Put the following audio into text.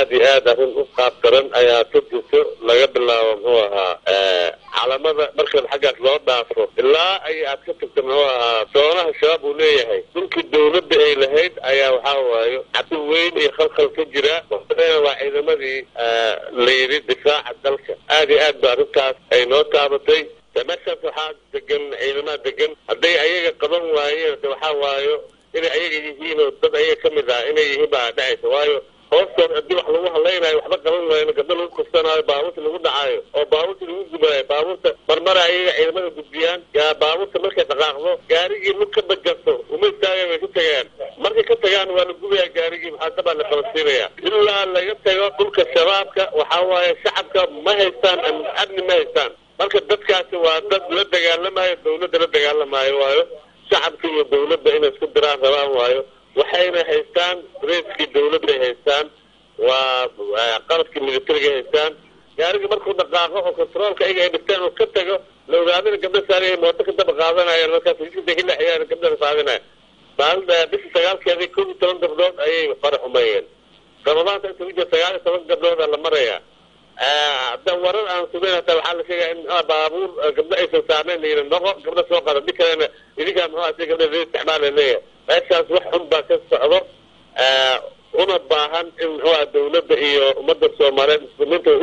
aada iyo aad arrin u qaabtaran ayaa ka jirto laga bilaabo muxuu ahaa calamada marka xaggaas loo dhaafo ilaa ay aad ka tagto muxuu ahaa doonaha shabaab uu leeyahay dhulkii dawladda ay lahayd ayaa waxaa waayo cabdi weyn iyo khalkhal ka jira waa ciidamadii la yidhi difaaca dalka aada iyo aad ba arrintaas ay noo taabatay de meeshaas waxaa degan ciidamaha degan hadday ayaga qaban waayeen de waxaa waayo inay ayaga yihiin oo dad ayaga ka mid ah inay yihiin baa dhacaysa waayo hoostood haddii wax lagu hadlaynayo waxba qaban waayo gabdo lagu kursanaayo baabuurta lagu dhacaayo oo baabuurta lagu gubaayo baabuurta marmara ayaga ciidamada gudbiyaan yaa baabuurta markay dhaqaaqdo gaarigii lug ka bajarto uma istaagan way ka tagaan markay ka tagaan waa la gubayaa gaarigii maxaasabaa la qabansiinaya ilaa laga tago dhulka shabaabka waxaa waaye shacabka ma haystaan amni ma haystaan marka dadkaasi waa dad la dagaalamayo dawladda la dagaalamaayo waayo shacabka iyo dawladda inay isku diraan rabaan waayo waxayna haystaan raiskii dawladday haystaan waa qalabkii militariga haystaan gaariga markuu dhaqaaqo oo controolka ayaga ay dhigteen oo ka tago la ogaadana gabdha saaraya mooto ka daba qaadanayaan markaas jidka hilaxayaan gabdhana saadinaya maalin bishii sagaalkeedii kow iyo toban gabdhood ayay fara xumeeyeen ramadaanta inta ku jira sagaal iyo toban gabdhooda la maraya hadda warar aan sugeyn hataa waxaa la sheegaya in baabuur gabdho aysan saarnayn layidhi noqo gabdho soo qada di kalena idinkaa muxuu si gabdha la isticmaala leeyahay meeshaas wax xun baa ka socdo una baahan in muxuu dawladda iyo ummadda soomaaliyeed muslimiinta